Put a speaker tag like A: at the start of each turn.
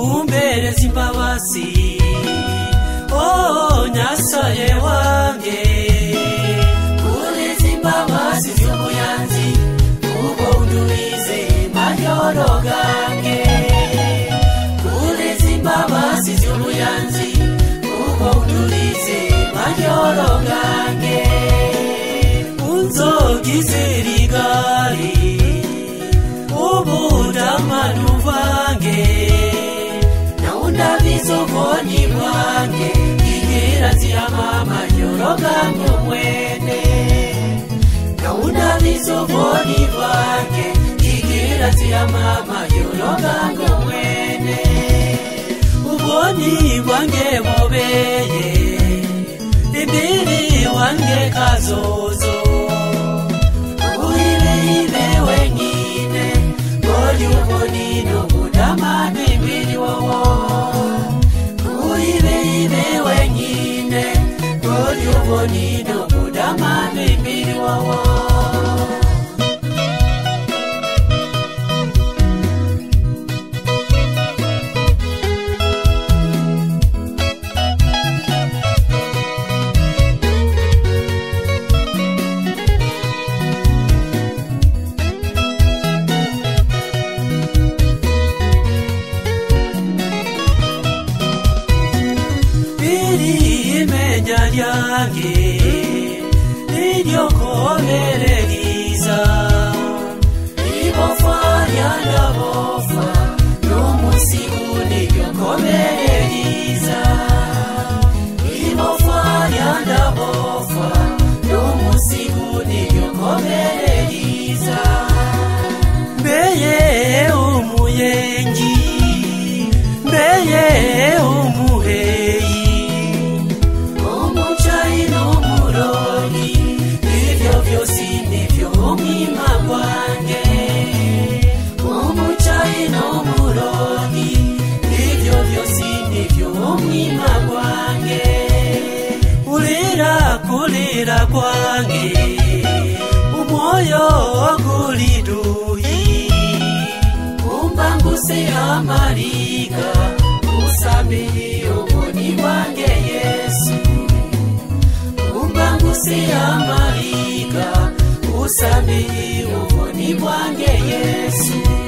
A: uhereza imbabazi oh nyasaye wanjye ureza imbabazi z'ubuyanzi kuko uduhize mayoro gange ureza imbabazi z'ubuyanzi kuko uduhize mayoro gange unzogi zirigari ubudamanu bwange nawunabiza ubwoni bwange ingera ziyamama nyorogamye mwene nawunabiza ubwoni bwange ingera ziyamama nyorogamye mwene ubwoni bwange bubeye imiri wange kazozo uhibeibe wenyine ngoli ubonino budamane imiri wowo uhibeibe wenyine ngoli ubonino budamane imiri wowo biri imenya ryanjye niryo koherereza ibofa ryanabofa n'umunsi uniryo koherereza ibofa ryanabofa n'umunsi uniryo koherereza mbeye umuyengi mbeye umuheyi umucayi n'umurori ibyo byose nibyo umwima wanjye umucayi n'umurori ibyo byose nibyo umwima wanjye urira kurira kwanjye umoyo guliduyi umbanguse amarika usamiye ubuni bwanjye yesu umbanguse amarika usamiye ubuni bwanjye yesu